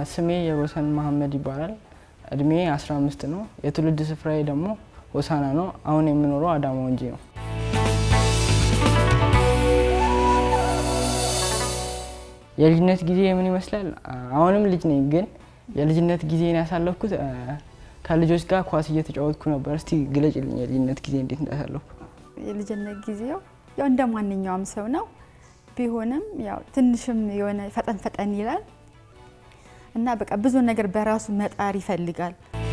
ስሜ የሮሰን መሀመድ ይባላል። እድሜ 15 ነው። የትውልድ ስፍራዬ ደግሞ ሆሳና ነው። አሁን የምኖረው አዳማ ወንጂ ነው። የልጅነት ጊዜ ምን ይመስላል? አሁንም ልጅ ነኝ፣ ግን የልጅነት ጊዜን ያሳለፍኩት ከልጆች ጋር ኳስ እየተጫወትኩ ነበር። እስቲ ግለጭልኝ የልጅነት ጊዜ እንዴት እንዳሳለፍኩ። የልጅነት ጊዜው ያው እንደ ማንኛውም ሰው ነው። ቢሆንም ያው ትንሽም የሆነ ፈጠን ፈጠን ይላል እና በቃ ብዙ ነገር በራሱ መጣር ይፈልጋል።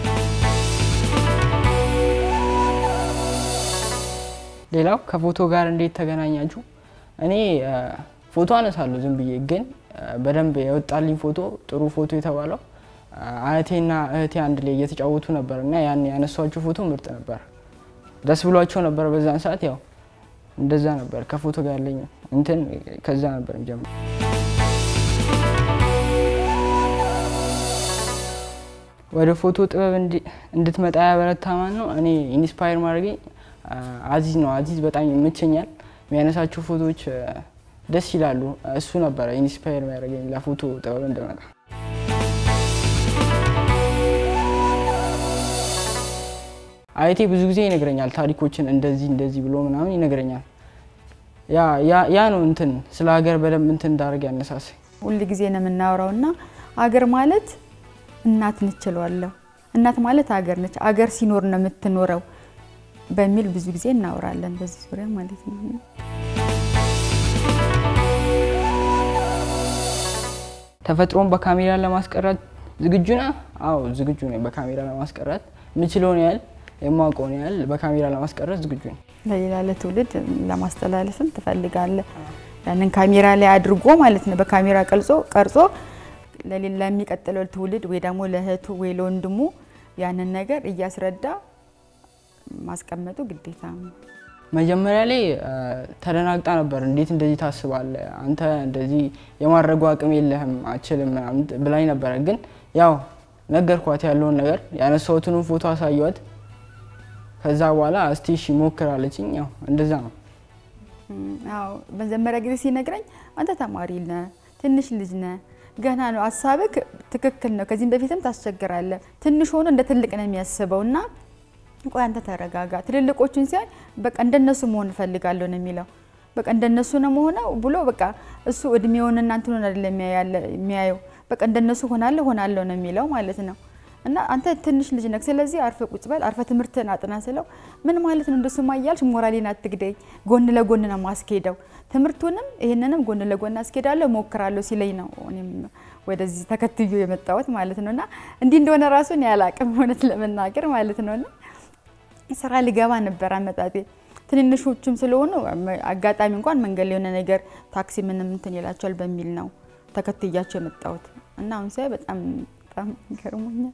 ሌላው ከፎቶ ጋር እንዴት ተገናኛችሁ? እኔ ፎቶ አነሳለሁ ዝም ብዬ፣ ግን በደንብ የወጣልኝ ፎቶ ጥሩ ፎቶ የተባለው አያቴና እህቴ አንድ ላይ እየተጫወቱ ነበር እና ያን ያነሷቸው ፎቶ ምርጥ ነበር። ደስ ብሏቸው ነበር በዛን ሰዓት። ያው እንደዛ ነበር ከፎቶ ጋር ያለኝ እንትን ከዛ ነበር የሚጀምረው። ወደ ፎቶ ጥበብ እንድትመጣ ያበረታ ማን ነው? እኔ ኢንስፓየር ማድረገኝ አዚዝ ነው። አዚዝ በጣም ይመቸኛል። የሚያነሳቸው ፎቶዎች ደስ ይላሉ። እሱ ነበረ ኢንስፓየር የሚያደርገኝ ለፎቶ ጥበብ እንድመጣ። አያቴ ብዙ ጊዜ ይነግረኛል ታሪኮችን እንደዚህ እንደዚህ ብሎ ምናምን ይነግረኛል። ያ ነው እንትን ስለ ሀገር በደንብ እንትን እንዳደርግ ያነሳሳኝ። ሁል ጊዜ ነው የምናወራው እና አገር ማለት እናት ንችለዋለሁ እናት ማለት አገር ነች። አገር ሲኖር ነው የምትኖረው በሚል ብዙ ጊዜ እናወራለን በዚህ ዙሪያ ማለት ነው። ተፈጥሮን በካሜራ ለማስቀረት ዝግጁ ነህ? አዎ ዝግጁ ነኝ። በካሜራ ለማስቀረት የምችለውን ያህል የማውቀውን ያህል በካሜራ ለማስቀረት ዝግጁ ነኝ። ለሌላ ለትውልድ ለማስተላለፍም ትፈልጋለህ። ያንን ካሜራ ላይ አድርጎ ማለት ነው በካሜራ ቀርጾ ቀርጾ ለሚቀጥለው ትውልድ ወይ ደግሞ ለእህቱ ወይ ለወንድሙ ያንን ነገር እያስረዳ ማስቀመጡ ግዴታ ነው። መጀመሪያ ላይ ተደናግጣ ነበር። እንዴት እንደዚህ ታስባለህ? አንተ እንደዚህ የማድረጉ አቅም የለህም አችልም ምናምን ብላኝ ነበረ። ግን ያው ነገርኳት ያለውን ነገር ያነሳሁትንም ፎቶ አሳየዋት። ከዛ በኋላ እስቲ እሺ ሞክር አለችኝ። ያው እንደዛ ነው። አዎ መጀመሪያ ጊዜ ሲነግረኝ አንተ ተማሪ ነህ፣ ትንሽ ልጅ ነህ፣ ገና ነው ሀሳብህ ትክክል ነው። ከዚህም በፊትም ታስቸግራለህ። ትንሽ ሆኖ እንደ ትልቅ ነው የሚያስበው እና ቆይ አንተ ተረጋጋ፣ ትልልቆቹን ሲያይ በቃ እንደነሱ መሆን እፈልጋለሁ ነው የሚለው። በቃ እንደነሱ ነው መሆነው ብሎ በቃ እሱ እድሜውን እናንተ ሆነ አይደለም የሚያየው። በቃ እንደነሱ ሆናለሁ ሆናለሁ ነው የሚለው ማለት ነው። እና አንተ ትንሽ ልጅ ነህ፣ ስለዚህ አርፈ ቁጭ በል፣ አርፈ ትምህርትን አጥና ስለው ምን ማለት ነው እንደሱማ እያልሽ ሞራሌን አትግደኝ፣ ጎን ለጎን ነው ማስኬደው፣ ትምህርቱንም ይህንንም ጎን ለጎን አስኬዳለሁ ሞክራለሁ ሲለኝ ነው እኔም ወደዚህ ተከትዮ የመጣሁት ማለት ነው። እና እንዲህ እንደሆነ ራሱን ያላቅም እውነት ለመናገር ማለት ነው። እና ስራ ልገባ ነበር አመጣጤ ትንንሾቹም ስለሆኑ አጋጣሚ እንኳን መንገድ ላይ የሆነ ነገር ታክሲ ምንም እንትን ይላቸዋል በሚል ነው ተከትያቸው የመጣሁት እና አሁን ሳይ በጣም በጣም ይገርሙኛል።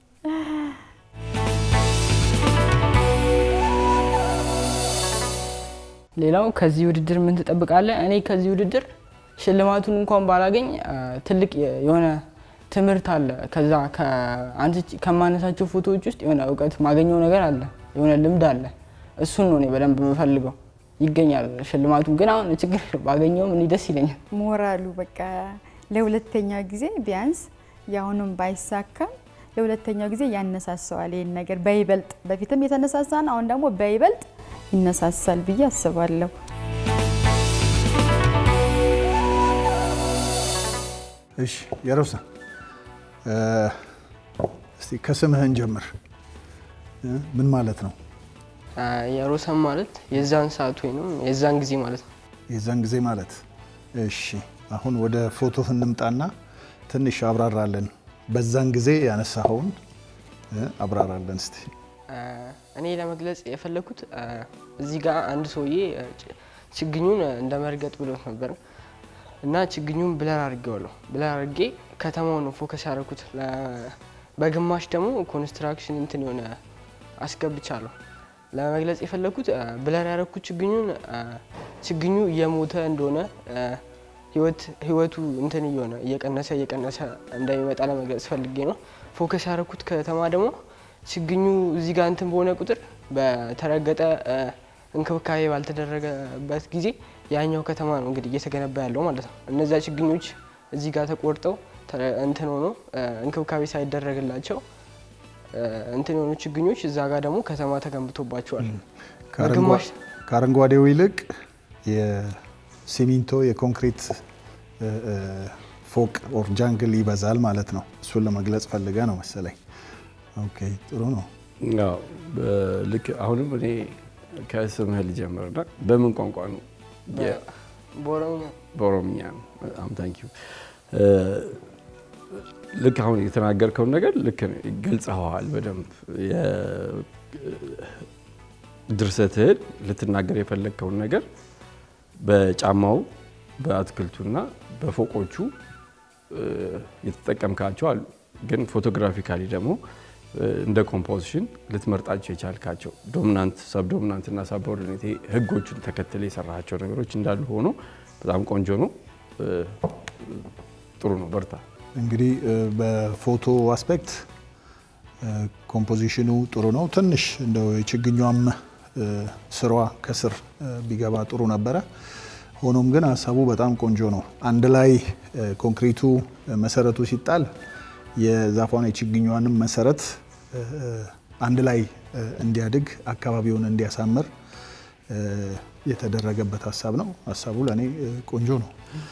ሌላው ከዚህ ውድድር ምን ትጠብቃለህ? እኔ ከዚህ ውድድር ሽልማቱን እንኳን ባላገኝ ትልቅ የሆነ ትምህርት አለ። ከዛ ከማነሳቸው ፎቶዎች ውስጥ የሆነ እውቀት ማገኘው ነገር አለ፣ የሆነ ልምድ አለ። እሱን ነው እኔ በደንብ የምፈልገው። ይገኛል ሽልማቱን ግን አሁን ችግር ባገኘውም እኔ ደስ ይለኛል። ሞራሉ በቃ ለሁለተኛ ጊዜ ቢያንስ የአሁኑም ባይሳካም ለሁለተኛው ጊዜ ያነሳሰዋል ይህን ነገር በይበልጥ በፊትም የተነሳሳ ነው፣ አሁን ደግሞ በይበልጥ ይነሳሳል ብዬ አስባለሁ። እሺ የሮሳ እስቲ ከስምህን ጀምር። ምን ማለት ነው? የሮሰን ማለት የዛን ሰዓት ወይም የዛን ጊዜ ማለት ነው። የዛን ጊዜ ማለት እሺ። አሁን ወደ ፎቶ እንምጣና ትንሽ አብራራለን። በዛን ጊዜ ያነሳኸውን አብራራለን እስቲ። እኔ ለመግለጽ የፈለኩት እዚህ ጋር አንድ ሰውዬ ችግኙን እንደ መርገጥ ብሎት ነበር እና ችግኙን ብለር አድርጌዋለሁ። ብለር አድርጌ ከተማው ነው ፎከስ ያደረኩት። በግማሽ ደግሞ ኮንስትራክሽን እንትን የሆነ አስገብቻለሁ። ለመግለጽ የፈለኩት ብለር ያደረኩት ችግኙን ችግኙ እየሞተ እንደሆነ ህይወቱ እንትን እየሆነ እየቀነሰ እየቀነሰ እንደሚመጣ ለመግለጽ ፈልጌ ነው። ፎከስ ያደረኩት ከተማ ደግሞ ችግኙ እዚህ ጋር እንትን በሆነ ቁጥር በተረገጠ እንክብካቤ ባልተደረገበት ጊዜ ያኛው ከተማ ነው እንግዲህ እየተገነባ ያለው ማለት ነው። እነዚያ ችግኞች እዚህ ጋር ተቆርጠው ተ- እንትን ሆኖ እ፣ እንክብካቤ ሳይደረግላቸው እ፣ እንትን የሆኑ ችግኞች እዛ ጋር ደግሞ ከተማ ተገንብቶባቸዋል። ከአረንጓ- በግማሽ ከአረንጓዴው ይልቅ የሲሚንቶ የኮንክሪት እ፣ እ፣ ፎቅ ኦር ጃንግል ይበዛል ማለት ነው። እሱን ለመግለጽ ፈልገ ነው መሰለኝ። ኦኬ ጥሩ ነው። አዎ፣ በ- ልክ አሁንም እኔ ከስምህ ልጀምርና በምን ቋንቋ ነው? የ- በኦሮምኛ በኦሮምኛ ነው። በጣም ታንኪዩ። ልክ አሁን የተናገርከውን ነገር ልክ ነው፣ ገልጸኸዋል በደንብ የ- ድርሰትህን ልትናገር የፈለግከውን ነገር በጫማው በአትክልቱና በፎቆቹ እ፣ የተጠቀምካቸው አሉ። ግን ፎቶግራፊካሊ ደግሞ እ፣ እንደ ኮምፖዚሽን ልትመርጣቸው የቻልካቸው ዶሚናንት፣ ሰብ ዶሚናንት እና ሳብኦርዲኔት ህጎቹን ተከትለ የሰራቸው ነገሮች እንዳሉ ሆኖ በጣም ቆንጆ ነው። እ፣ ጥሩ ነው። በርታ። እንግዲህ እ፣ በፎቶ አስፔክት እ፣ ኮምፖዚሽኑ ጥሩ ነው። ትንሽ እንደው የችግኟም እ፣ ስሯ ከስር እ፣ ቢገባ ጥሩ ነበረ። ሆኖም ግን ሀሳቡ በጣም ቆንጆ ነው። አንድ ላይ እ፣ ኮንክሪቱ እ፣ መሰረቱ ሲጣል የዛፏን የችግኟንም መሰረት እ፣ እ፣ አንድ ላይ እ፣ እንዲያድግ አካባቢውን እንዲያሳምር እ፣ የተደረገበት ሀሳብ ነው። ሀሳቡ ለእኔ እ፣ ቆንጆ ነው።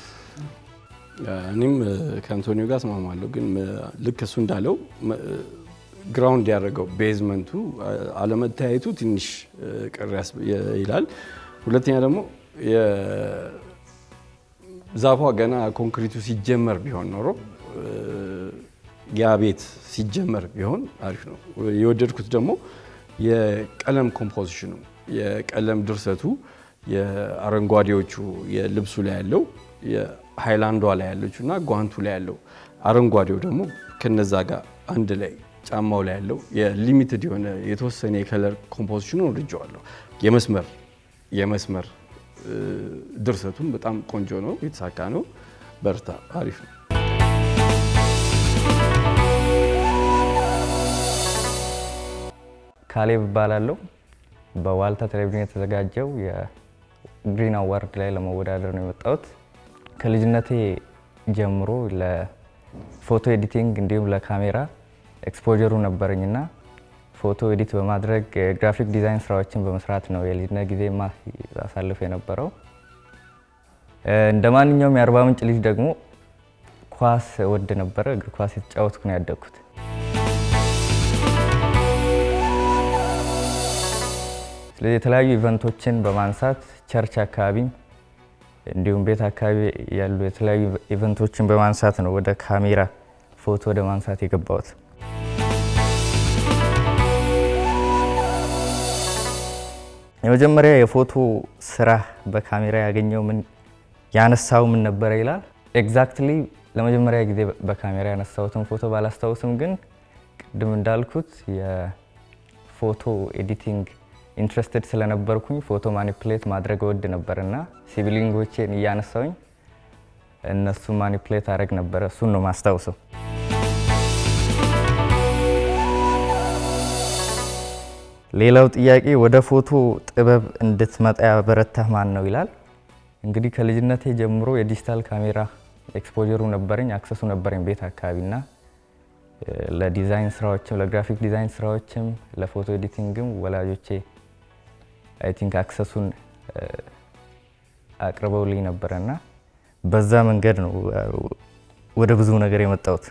እኔም እ፣ ከአንቶኒዮ ጋር እስማማለሁ። ግን እ፣ ልክ እሱ እንዳለው መ- እ፣ ግራውንድ ያደረገው ቤዝመንቱ እ፣ አለመታየቱ ትንሽ እ፣ ቅር ያስ- የ- ይላል። ሁለተኛ ደግሞ የ- ዛፏ ገና ኮንክሪቱ ሲጀመር ቢሆን ኖሮ እ፣ ያ ቤት ሲጀመር ቢሆን አሪፍ ነው። የወደድኩት ደግሞ የቀለም ኮምፖዚሽኑ የቀለም ድርሰቱ የአረንጓዴዎቹ የልብሱ ላይ ያለው የሃይላንዷ ላይ ያለችው እና ጓንቱ ላይ ያለው አረንጓዴው ደግሞ ከነዛ ጋር አንድ ላይ ጫማው ላይ ያለው የሊሚትድ የሆነ የተወሰነ የከለር ኮምፖዚሽኑ ወድጀዋለሁ። የመስመር የመስመር እ፣ ድርሰቱም በጣም ቆንጆ ነው፣ የተሳካ ነው። በርታ፣ አሪፍ ነው። ካሌብ እባላለሁ። በዋልታ ቴሌቪዥን የተዘጋጀው የግሪን አዋርድ ላይ ለመወዳደር ነው የመጣሁት። ከልጅነቴ ጀምሮ ለፎቶ ኤዲቲንግ እንዲሁም ለካሜራ ኤክስፖጀሩ ነበረኝና ፎቶ ኤዲት በማድረግ የግራፊክ ዲዛይን ስራዎችን በመስራት ነው የልጅነት ጊዜ ማሳልፍ የነበረው። እንደ ማንኛውም የአርባ ምንጭ ልጅ ደግሞ ኳስ ወድ ነበረ። እግር ኳስ የተጫወትኩ ነው ያደግኩት። ስለዚህ የተለያዩ ኢቨንቶችን በማንሳት ቸርች አካባቢ እንዲሁም ቤት አካባቢ ያሉ የተለያዩ ኢቨንቶችን በማንሳት ነው ወደ ካሜራ ፎቶ ወደ ማንሳት የገባሁት። የመጀመሪያ የፎቶ ስራ በካሜራ ያገኘው ምን ያነሳው ምን ነበረ ይላል። ኤግዛክትሊ ለመጀመሪያ ጊዜ በካሜራ ያነሳሁትን ፎቶ ባላስታውስም ግን ቅድም እንዳልኩት የፎቶ ኤዲቲንግ ኢንትረስትድ ስለነበርኩኝ ፎቶ ማኒፕሌት ማድረግ እወድ ነበር እና ሲብሊንጎቼን እያነሳውኝ እነሱ ማኒፕሌት አድረግ ነበረ። እሱን ነው ማስታውሰው። ሌላው ጥያቄ ወደ ፎቶ ጥበብ እንድትመጣ ያበረታህ ማን ነው ይላል። እንግዲህ ከልጅነቴ ጀምሮ የዲጂታል ካሜራ ኤክስፖጀሩ ነበረኝ፣ አክሰሱ ነበረኝ ቤት አካባቢና ለዲዛይን ስራዎችም ለግራፊክ ዲዛይን ስራዎችም ለፎቶ ኤዲቲንግም ወላጆቼ አይ ቲንክ አክሰሱን አቅርበውልኝ ነበረና በዛ መንገድ ነው ወደ ብዙ ነገር የመጣሁት።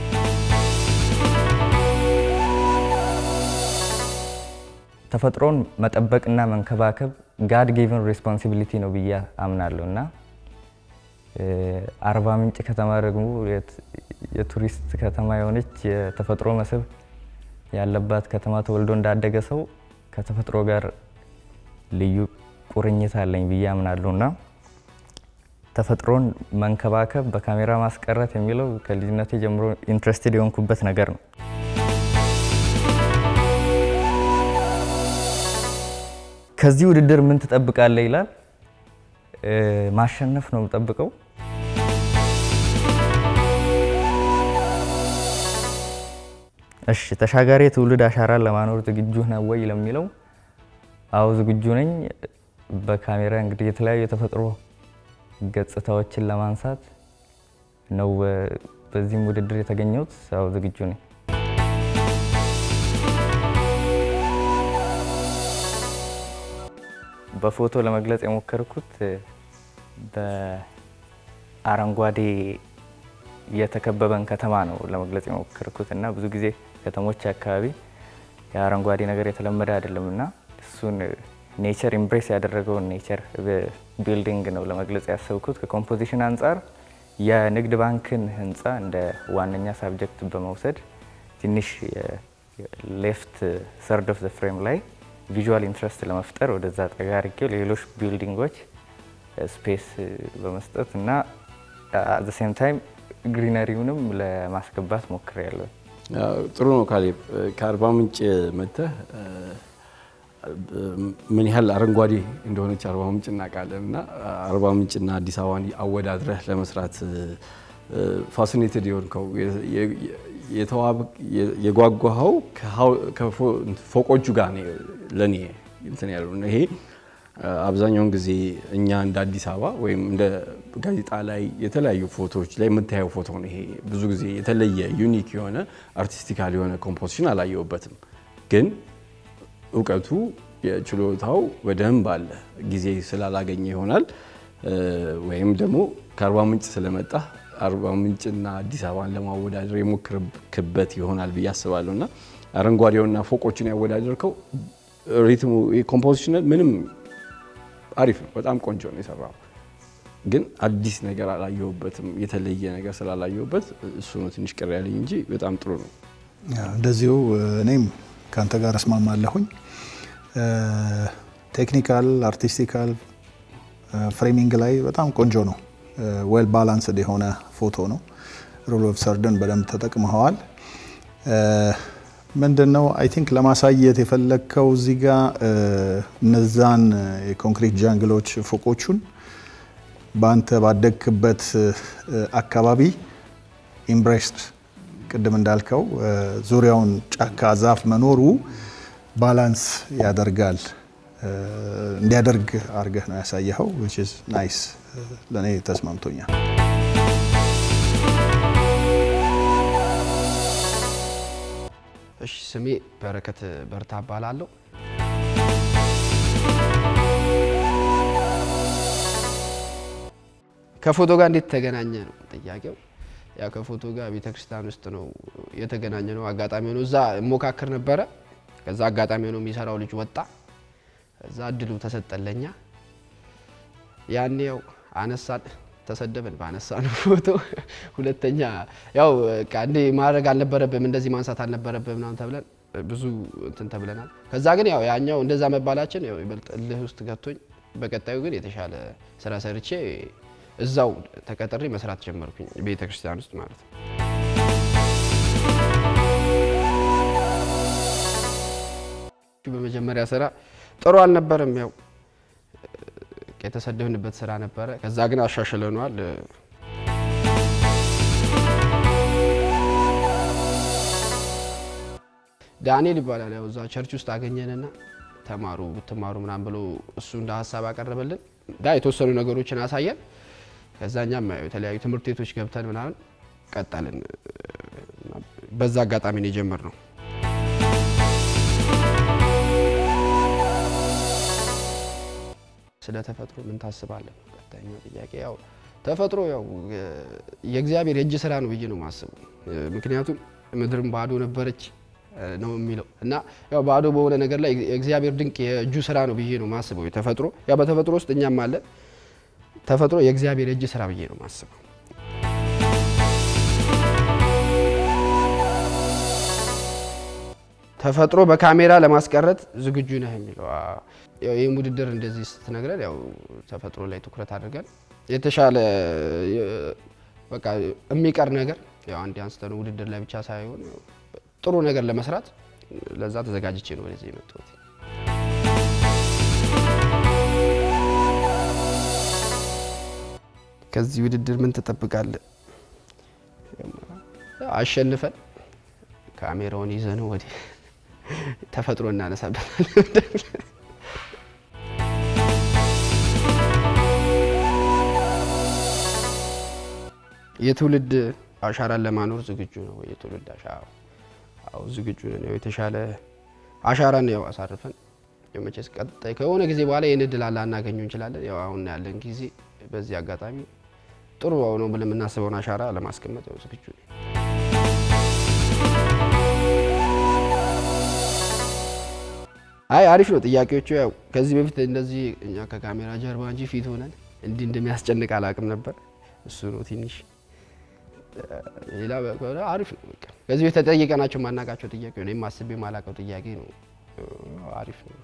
ተፈጥሮን መጠበቅና መንከባከብ ጋድ ጌቨን ሬስፖንሲቢሊቲ ነው ብዬ አምናለሁ እና አርባ ምንጭ ከተማ ደግሞ የቱሪስት ከተማ የሆነች የተፈጥሮ መስህብ ያለባት ከተማ ተወልዶ እንዳደገ ሰው ከተፈጥሮ ጋር ልዩ ቁርኝት አለኝ ብዬ አምናለሁ እና ተፈጥሮን መንከባከብ በካሜራ ማስቀረት የሚለው ከልጅነቴ ጀምሮ ኢንትረስትድ የሆንኩበት ነገር ነው። ከዚህ ውድድር ምን ትጠብቃለህ ይላል። ማሸነፍ ነው የምጠብቀው። እሺ፣ ተሻጋሪ የትውልድ አሻራን ለማኖር ዝግጁ ነህ ወይ ለሚለው አዎ ዝግጁ ነኝ። በካሜራ እንግዲህ የተለያዩ የተፈጥሮ ገጽታዎችን ለማንሳት ነው በዚህም ውድድር የተገኘሁት ያው ዝግጁ ነኝ። በፎቶ ለመግለጽ የሞከርኩት በአረንጓዴ የተከበበን ከተማ ነው ለመግለጽ የሞከርኩት እና ብዙ ጊዜ ከተሞች አካባቢ የአረንጓዴ ነገር የተለመደ አይደለም እና እሱን ኔቸር ኢምብሬስ ያደረገውን ኔቸር ቢልዲንግ ነው ለመግለጽ ያሰብኩት። ከኮምፖዚሽን አንጻር የንግድ ባንክን ህንፃ እንደ ዋነኛ ሳብጀክት በመውሰድ ትንሽ ሌፍት ሰርድ ኦፍ ዘ ፍሬም ላይ ቪዥዋል ኢንትረስት ለመፍጠር ወደዛ ጠጋ አድርጌው ሌሎች ቢልዲንጎች ስፔስ በመስጠት እና አት ሴም ታይም ግሪነሪውንም ለማስገባት ሞክሬያለሁ። ጥሩ ነው ካሌብ። ከአርባ ምንጭ መጥተህ ምን ያህል አረንጓዴ እንደሆነች አርባ ምንጭ እናውቃለን እና አርባ ምንጭና አዲስ አበባን አወዳድረህ ለመስራት ፋሲኔትድ የሆንከው የጓጓኸው ከፎቆቹ ጋር ነው ለእኔ እንትን ያለው ይሄ አብዛኛውን ጊዜ እኛ እንደ አዲስ አበባ ወይም እንደ ጋዜጣ ላይ የተለያዩ ፎቶዎች ላይ የምታየው ፎቶ ነው። ይሄ ብዙ ጊዜ የተለየ ዩኒክ የሆነ አርቲስቲካል የሆነ ኮምፖዚሽን አላየሁበትም። ግን እውቀቱ የችሎታው በደንብ አለ። ጊዜ ስላላገኘ ይሆናል ወይም ደግሞ ከአርባ ምንጭ ስለመጣ አርባ ምንጭና አዲስ አበባን ለማወዳደር የሞክርክበት ይሆናል ብዬ አስባለሁ እና አረንጓዴውና ፎቆችን ያወዳደርከው ሪትሙ ኮምፖዚሽን ምንም አሪፍ ነው። በጣም ቆንጆ ነው የሰራው። ግን አዲስ ነገር አላየሁበትም። የተለየ ነገር ስላላየሁበት እሱ ነው ትንሽ ቅር ያለኝ እንጂ በጣም ጥሩ ነው። እንደዚሁ እኔም ከአንተ ጋር እስማማለሁኝ። ቴክኒካል አርቲስቲካል ፍሬሚንግ ላይ በጣም ቆንጆ ነው። ዌል ባላንስድ የሆነ ፎቶ ነው። ሩል ኦፍ ሰርድን በደንብ ተጠቅመኸዋል። ምንድን ነው አይ ቲንክ ለማሳየት የፈለግከው እዚህ ጋ እነዛን የኮንክሪት ጃንግሎች ፎቆቹን በአንተ ባደግክበት አካባቢ ኢምብሬስድ ቅድም እንዳልከው ዙሪያውን ጫካ ዛፍ መኖሩ ባላንስ ያደርጋል እንዲያደርግ አድርገህ ነው ያሳየኸው። ዊች ኢዝ ናይስ ለእኔ ተስማምቶኛል። እሺ ስሜ በረከት በርታ እባላለሁ። ከፎቶ ጋር እንዴት ተገናኘ ነው ጥያቄው። ያው ከፎቶ ጋር ቤተ ክርስቲያን ውስጥ ነው የተገናኘ ነው። አጋጣሚ ሆኖ እዛ እሞካክር ነበረ። ከዛ አጋጣሚ ሆኖ የሚሰራው ልጅ ወጣ። እዛ እድሉ ተሰጠለኛ። ያኔ ያው አነሳን ተሰደብን ባነሳ ነው ፎቶ። ሁለተኛ ያው በቃ እንዴ ማድረግ አልነበረብም እንደዚህ ማንሳት አልነበረብም ምናምን ተብለን ብዙ እንትን ተብለናል። ከዛ ግን ያው ያኛው እንደዛ መባላችን ያው ይበልጥ እልህ ውስጥ ገብቶኝ በቀጣዩ ግን የተሻለ ስራ ሰርቼ እዛው ተቀጥሬ መስራት ጀመርኩኝ ቤተ ክርስቲያን ውስጥ ማለት ነው። በመጀመሪያ ስራ ጥሩ አልነበረም። ያው የተሰደብንበት ስራ ነበረ። ከዛ ግን አሻሽለነዋል። ዳንኤል ይባላል። ያው እዛ ቸርች ውስጥ አገኘንና ተማሩ ብትማሩ ምናምን ብሎ እሱ እንደ ሀሳብ አቀረበልን። ዳ የተወሰኑ ነገሮችን አሳየን። ከዛኛም የተለያዩ ትምህርት ቤቶች ገብተን ምናምን ቀጠልን። በዛ አጋጣሚ ነው የጀመርነው። ስለ ተፈጥሮ ምን ታስባለህ? ቀጣይኛው ጥያቄ ያው ተፈጥሮ ያው የእግዚአብሔር የእጅ ስራ ነው ብዬ ነው የማስበው። ምክንያቱም ምድርም ባዶ ነበረች ነው የሚለው እና ያው ባዶ በሆነ ነገር ላይ የእግዚአብሔር ድንቅ የእጁ ስራ ነው ብዬ ነው የማስበው። ተፈጥሮ ያው በተፈጥሮ ውስጥ እኛም አለን። ተፈጥሮ የእግዚአብሔር የእጅ ስራ ብዬ ነው የማስበው። ተፈጥሮ በካሜራ ለማስቀረት ዝግጁ ነህ የሚለው ያው ይህም ውድድር እንደዚህ ስትነግረን ያው ተፈጥሮ ላይ ትኩረት አድርገን የተሻለ በቃ የሚቀር ነገር ያው አንድ አንስተን ውድድር ላይ ብቻ ሳይሆን ጥሩ ነገር ለመስራት ለዛ ተዘጋጅቼ ነው ወደዚህ የመጣሁት። ከዚህ ውድድር ምን ትጠብቃለህ? አሸንፈን ካሜራውን ይዘን ወደ ተፈጥሮ እናነሳበታለን። የትውልድ አሻራን ለማኖር ዝግጁ ነው ወይ የትውልድ አሻራ? አዎ ዝግጁ ነን። ያው የተሻለ አሻራን ያው አሳርፈን ያው መቼስ ቀጣይ ከሆነ ጊዜ በኋላ ይህን እድል ላናገኘው እንችላለን። ያው አሁን ያለን ጊዜ በዚህ አጋጣሚ ጥሩ ነው ብለን የምናስበውን አሻራ ለማስቀመጥ ያው ዝግጁ ነን። አይ አሪፍ ነው ጥያቄዎቹ። ያው ከዚህ በፊት እንደዚህ እኛ ከካሜራ ጀርባ እንጂ ፊት ሆነን እንዲህ እንደሚያስጨንቅ አላውቅም ነበር። እሱ ነው ትንሽ ሌላ ከሆነ አሪፍ ነው። በቃ ከዚህ በፊት ተጠይቀናቸው ማናውቃቸው ጥያቄ ነው። እኔም አስቤ ማላውቀው ጥያቄ ነው። አሪፍ ነው።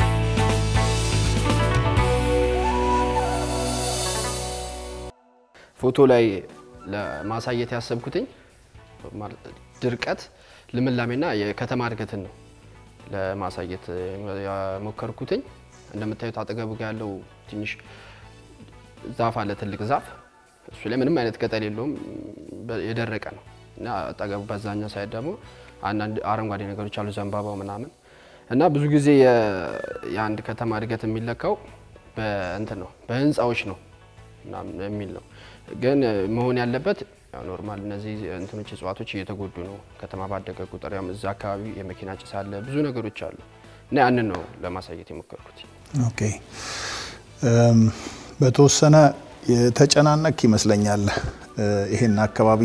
ፎቶ ላይ ለማሳየት ያሰብኩትኝ ማለት ድርቀት፣ ልምላሜና የከተማ እድገትን ነው ለማሳየት የሞከርኩትኝ። እንደምታዩት አጠገቡ ጋር ያለው ትንሽ ዛፍ አለ፣ ትልቅ ዛፍ። እሱ ላይ ምንም አይነት ቅጠል የለውም፣ የደረቀ ነው እና አጠገቡ በዛኛው ሳይድ ደግሞ አንዳንድ አረንጓዴ ነገሮች አሉ፣ ዘንባባው ምናምን እና ብዙ ጊዜ የአንድ ከተማ እድገት የሚለካው በእንትን ነው በህንፃዎች ነው ምናምን የሚል ነው። ግን መሆን ያለበት ያው ኖርማል እነዚህ እንትኖች እጽዋቶች እየተጎዱ ነው። ከተማ ባደገ ቁጥር ያም እዛ አካባቢ የመኪና ጭስ አለ፣ ብዙ ነገሮች አሉ እና ያንን ነው ለማሳየት የሞከርኩት። ኦኬ በተወሰነ የተጨናነቅ ይመስለኛል። ይሄን አካባቢ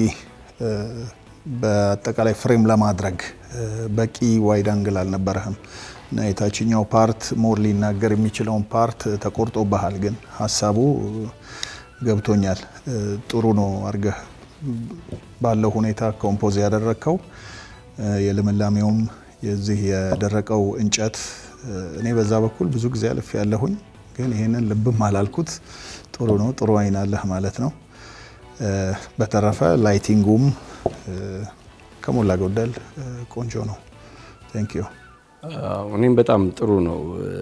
በአጠቃላይ ፍሬም ለማድረግ በቂ ዋይድ አንግል አልነበረህም እና የታችኛው ፓርት ሞር ሊናገር የሚችለውን ፓርት ተቆርጦብሃል። ግን ሀሳቡ ገብቶኛል። ጥሩ ነው አድርገህ ባለው ሁኔታ ኮምፖዝ ያደረግከው የልምላሜውም የዚህ የደረቀው እንጨት እኔ በዛ በኩል ብዙ ጊዜ አልፍ ያለሁኝ ግን ይህንን ልብም አላልኩት። ጥሩ ነው፣ ጥሩ አይን አለህ ማለት ነው። በተረፈ ላይቲንጉም ከሞላ ጎደል ቆንጆ ነው። ቴንክ ዩ። እኔም በጣም ጥሩ ነው።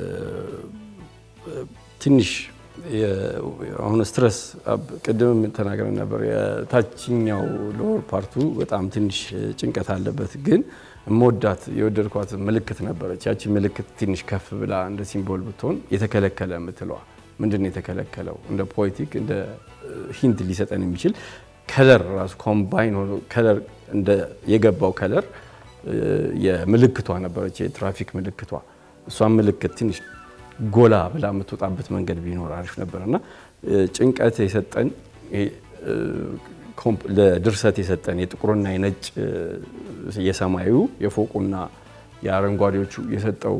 ትንሽ አሁን ስትረስ ቅድም ተናግረን ነበር። የታችኛው ሎወር ፓርቱ በጣም ትንሽ ጭንቀት አለበት። ግን እመወዳት የወደድኳት ምልክት ነበረች። ያቺ ምልክት ትንሽ ከፍ ብላ እንደ ሲምቦል ብትሆን የተከለከለ የምትለዋ ምንድን ነው የተከለከለው? እንደ ፖኤቲክ እንደ ሂንት ሊሰጠን የሚችል ከለር ራሱ ኮምባይን ሆኖ ከለር እንደ የገባው ከለር የምልክቷ ነበረች፣ የትራፊክ ምልክቷ። እሷን ምልክት ትንሽ ጎላ ብላ የምትወጣበት መንገድ ቢኖር አሪፍ ነበር እና ጭንቀት የሰጠን ለድርሰት የሰጠን የጥቁርና የነጭ የሰማዩ የፎቁና የአረንጓዴዎቹ የሰጠው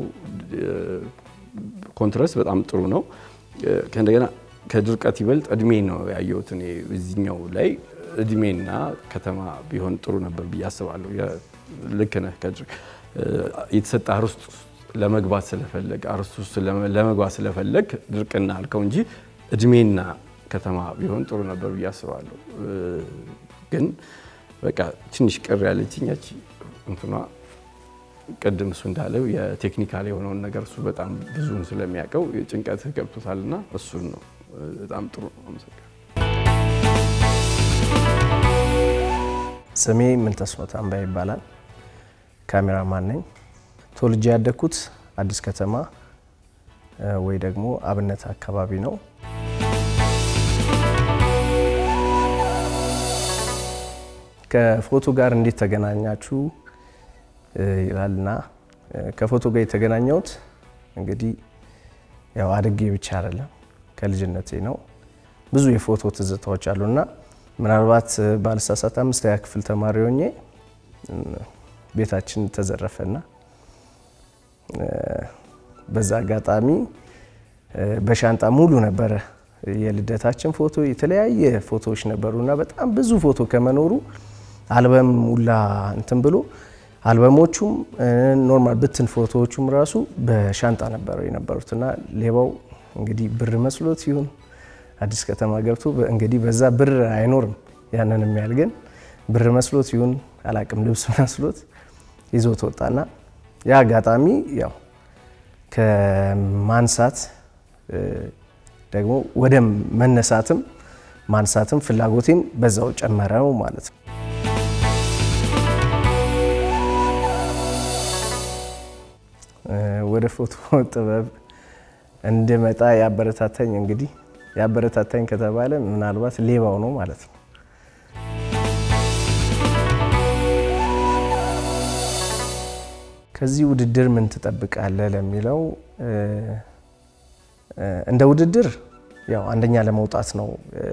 ኮንትረስት በጣም ጥሩ ነው። ከእንደገና ከድርቀት ይበልጥ እድሜ ነው ያየሁት እኔ እዚህኛው ላይ እድሜና ከተማ ቢሆን ጥሩ ነበር ብዬ አስባለሁ። ልክ ነህ። የተሰጠ አርስት ለመግባት ስለፈለግ አርስቱ ውስጥ ለመግባት ስለፈለግ ድርቅና አልከው እንጂ እድሜና ከተማ ቢሆን ጥሩ ነበር ብዬ አስባለሁ። ግን በቃ ትንሽ ቅር ያለችኝ ያቺ እንትኗ ቅድም እሱ እንዳለው የቴክኒካል የሆነውን ነገር እሱ በጣም ብዙን ስለሚያውቀው ጭንቀት ገብቶታልና እሱን ነው። በጣም ጥሩ ነው። አመሰግናለሁ። ስሜ ምንተስኖት አምባ ይባላል። ካሜራማን ነኝ። ተወልጄ ያደግኩት አዲስ ከተማ ወይ ደግሞ አብነት አካባቢ ነው። ከፎቶ ጋር እንዴት ተገናኛችሁ ይላልና ከፎቶ ጋር የተገናኘሁት እንግዲህ ያው አድጌ ብቻ አይደለም ከልጅነቴ ነው። ብዙ የፎቶ ትዝታዎች አሉና ምናልባት ባልሳሳት አምስተኛ ክፍል ተማሪ ሆኜ ቤታችን ተዘረፈና በዛ አጋጣሚ በሻንጣ ሙሉ ነበረ የልደታችን ፎቶ፣ የተለያየ ፎቶዎች ነበሩና በጣም ብዙ ፎቶ ከመኖሩ አልበም ሙላ እንትን ብሎ አልበሞቹም ኖርማል ብትን ፎቶዎቹም ራሱ በሻንጣ ነበረው የነበሩትና ሌባው እንግዲህ ብር መስሎት ይሁን አዲስ ከተማ ገብቶ እንግዲህ በዛ ብር አይኖርም ያንን የሚያህል ግን ብር መስሎት ይሁን አላቅም ልብስ መስሎት ይዞት ወጣና ያ አጋጣሚ ያው ከማንሳት ደግሞ ወደ መነሳትም ማንሳትም ፍላጎቴም በዛው ጨመረው ማለት ነው። ወደ ፎቶ ጥበብ እንድመጣ ያበረታታኝ እንግዲህ ያበረታታኝ ከተባለ ምናልባት ሌባው ነው ማለት ነው። ከዚህ ውድድር ምን ትጠብቃለህ ለሚለው እንደ ውድድር ያው አንደኛ ለመውጣት ነው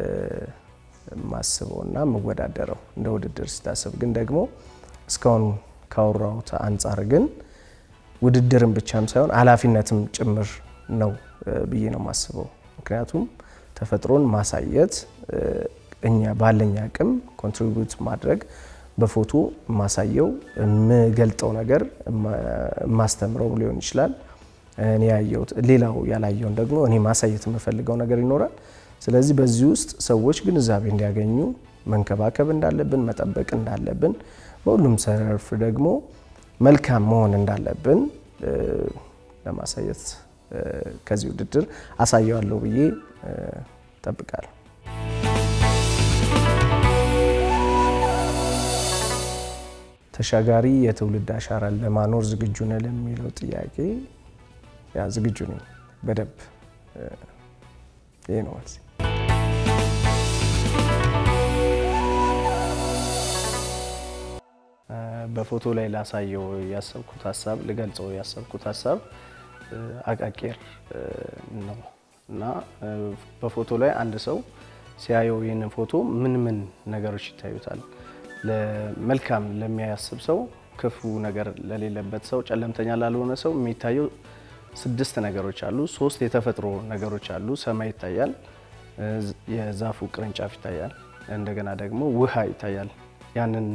የማስበው እና የምወዳደረው እንደ ውድድር ስታስብ፣ ግን ደግሞ እስካሁን ካወራሁት አንጻር ግን ውድድርን ብቻም ሳይሆን ኃላፊነትም ጭምር ነው ብዬ ነው የማስበው። ምክንያቱም ተፈጥሮን ማሳየት እኛ ባለኝ አቅም ኮንትሪቢዩት ማድረግ በፎቶ የማሳየው የምገልጠው ነገር የማስተምረው ሊሆን ይችላል። እኔ ያየሁት ሌላው ያላየውን ደግሞ እኔ ማሳየት የምፈልገው ነገር ይኖራል። ስለዚህ በዚህ ውስጥ ሰዎች ግንዛቤ እንዲያገኙ መንከባከብ እንዳለብን፣ መጠበቅ እንዳለብን፣ በሁሉም ዘርፍ ደግሞ መልካም መሆን እንዳለብን ለማሳየት ከዚህ ውድድር አሳየዋለሁ ብዬ እጠብቃለሁ። ተሻጋሪ የትውልድ አሻራን ለማኖር ዝግጁ ነህ ለሚለው ጥያቄ ያ ዝግጁ ነኝ በደንብ ይሄ ነው መልሴ። በፎቶ ላይ ላሳየው ያሰብኩት ሀሳብ ልገልጸው ያሰብኩት ሀሳብ አቃቂር ነው እና በፎቶ ላይ አንድ ሰው ሲያየው ይህንን ፎቶ ምን ምን ነገሮች ይታዩታል? መልካም ለሚያስብ ሰው፣ ክፉ ነገር ለሌለበት ሰው፣ ጨለምተኛ ላልሆነ ሰው የሚታየው ስድስት ነገሮች አሉ። ሶስት የተፈጥሮ ነገሮች አሉ። ሰማይ ይታያል፣ የዛፉ ቅርንጫፍ ይታያል፣ እንደገና ደግሞ ውሃ ይታያል። ያንን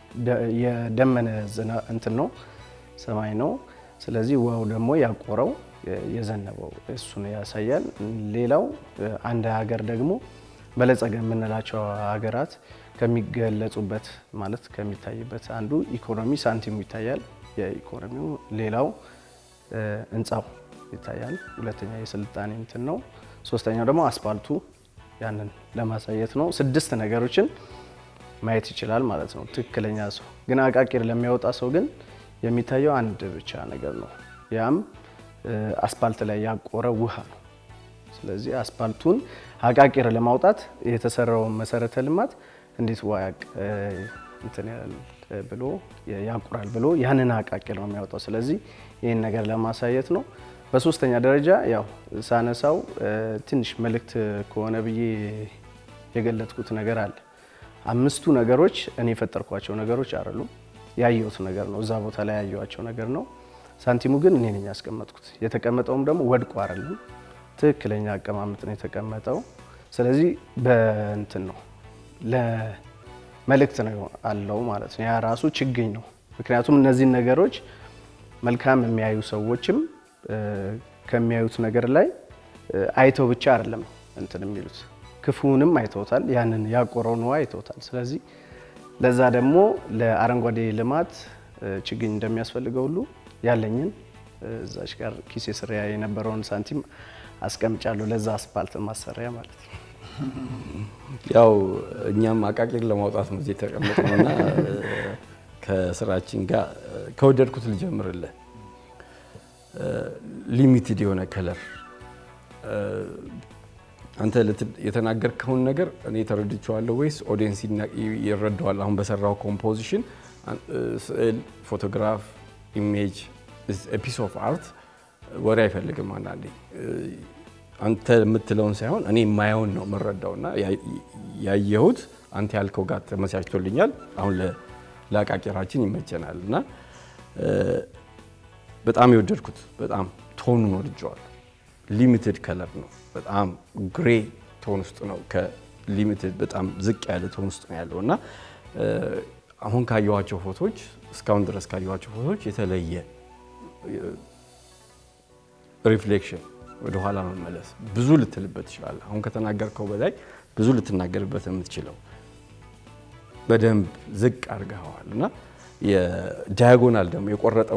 የደመነ እንትን ነው ሰማይ ነው። ስለዚህ ውሃው ደግሞ ያቆረው የዘነበው እሱን ያሳያል። ሌላው አንድ ሀገር ደግሞ በለጸገ የምንላቸው ሀገራት ከሚገለጹበት ማለት ከሚታይበት አንዱ ኢኮኖሚ ሳንቲሙ ይታያል። የኢኮኖሚው ሌላው ህንፃው ይታያል። ሁለተኛ የስልጣኔ እንትን ነው። ሶስተኛው ደግሞ አስፓልቱ ያንን ለማሳየት ነው። ስድስት ነገሮችን ማየት ይችላል ማለት ነው ትክክለኛ ሰው። ግን አቃቂር ለሚያወጣ ሰው ግን የሚታየው አንድ ብቻ ነገር ነው። ያም አስፓልት ላይ ያቆረ ውሃ ነው። ስለዚህ አስፓልቱን አቃቂር ለማውጣት የተሰራው መሰረተ ልማት እንዴት ውሃ እንትን ብሎ ያቁራል ብሎ ያንን አቃቂር ነው የሚያወጣው። ስለዚህ ይህን ነገር ለማሳየት ነው። በሶስተኛ ደረጃ ያው ሳነሳው ትንሽ መልእክት ከሆነ ብዬ የገለጥኩት ነገር አለ። አምስቱ ነገሮች እኔ የፈጠርኳቸው ነገሮች አይደሉም፣ ያየሁት ነገር ነው። እዛ ቦታ ላይ ያየኋቸው ነገር ነው። ሳንቲሙ ግን እኔ ነኝ ያስቀመጥኩት። የተቀመጠውም ደግሞ ወድቆ አይደለም፣ ትክክለኛ አቀማመጥ ነው የተቀመጠው። ስለዚህ በእንትን ነው ለመልእክት ነው አለው ማለት ነው። ያ ራሱ ችግኝ ነው። ምክንያቱም እነዚህን ነገሮች መልካም የሚያዩ ሰዎችም ከሚያዩት ነገር ላይ አይተው ብቻ አይደለም እንትን የሚሉት ክፉንም አይተውታል። ያንን ያቆረውን ውሃ አይተውታል። ስለዚህ ለዛ ደግሞ ለአረንጓዴ ልማት ችግኝ እንደሚያስፈልገው ሁሉ ያለኝን እዛች ጋር ኪሴ ስሪያ የነበረውን ሳንቲም አስቀምጫለሁ ለዛ አስፓልት ማሰሪያ ማለት ነው። ያው እኛም አቃቂር ለማውጣት ነው እዚህ የተቀመጥነው እና ከስራችን ጋር ከወደድኩት ልጀምርልህ። ሊሚትድ የሆነ ከለር አንተ የተናገርከውን ነገር እኔ ተረድቼዋለሁ ወይስ ኦዲየንስ ይረዳዋል? አሁን በሰራው ኮምፖዚሽን ስዕል፣ ፎቶግራፍ፣ ኢሜጅ ፒስ ኦፍ አርት ወሬ አይፈልግም። አንዳንዴ አንተ የምትለውን ሳይሆን እኔ የማየውን ነው የምረዳው እና ያየሁት አንተ ያልከው ጋር ተመቻችቶልኛል። አሁን ለአቃቂራችን ይመቸናል እና በጣም የወደድኩት በጣም ቶኑን ወድጀዋለሁ። ሊሚትድ ከለር ነው። በጣም ግሬ ቶን ውስጥ ነው። ከሊሚትድ በጣም ዝቅ ያለ ቶን ውስጥ ነው ያለው እና አሁን ካየኋቸው ፎቶች እስካሁን ድረስ ካየኋቸው ፎቶች የተለየ ሪፍሌክሽን ወደኋላ መመለስ ብዙ ልትልበት ይችላል። አሁን ከተናገርከው በላይ ብዙ ልትናገርበት የምትችለው በደንብ ዝቅ አድርገኸዋል እና የዳያጎናል ደግሞ የቆረጠው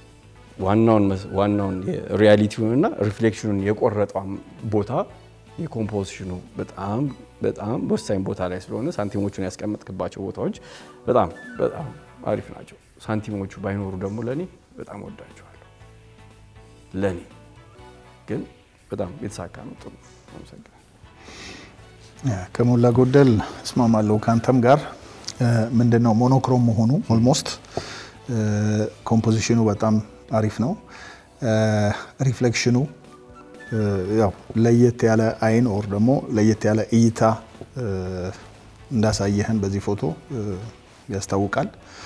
ዋናውን ሪያሊቲውን እና ሪፍሌክሽኑን የቆረጠው ቦታ የኮምፖዚሽኑ በጣም በጣም ወሳኝ ቦታ ላይ ስለሆነ ሳንቲሞቹን ያስቀመጥክባቸው ቦታዎች በጣም በጣም አሪፍ ናቸው። ሳንቲሞቹ ባይኖሩ ደግሞ ለእኔ በጣም ወዳቸዋለሁ። ለእኔ ግን በጣም የተሳካ ነው። ጥሩ አመሰግናለሁ። ከሞላ ጎደል እስማማለሁ ከአንተም ጋር ምንድን ነው ሞኖክሮም መሆኑ ኦልሞስት ኮምፖዚሽኑ በጣም አሪፍ ነው። ሪፍሌክሽኑ ያው ለየት ያለ አይን ኦር ደግሞ ለየት ያለ እይታ እንዳሳየህን በዚህ ፎቶ ያስታውቃል።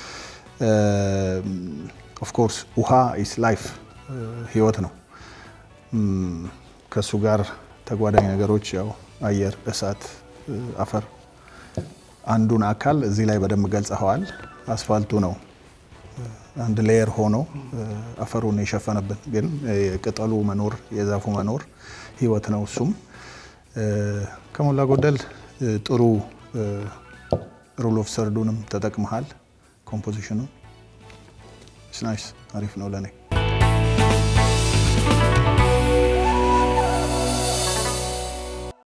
ኦፍኮርስ ውሃ ኢስ ላይፍ ህይወት ነው። ከእሱ ጋር ተጓዳኝ ነገሮች ያው አየር፣ እሳት፣ አፈር አንዱን አካል እዚህ ላይ በደንብ ገልጸኸዋል። አስፋልቱ ነው አንድ ሌየር ሆኖ አፈሩን የሸፈነብን፣ ግን የቅጠሉ መኖር የዛፉ መኖር ህይወት ነው። እሱም ከሞላ ጎደል ጥሩ ሩል ኦፍ ሰርዱንም ተጠቅመሃል። ኮምፖዚሽኑ ናይስ አሪፍ ነው ለእኔ።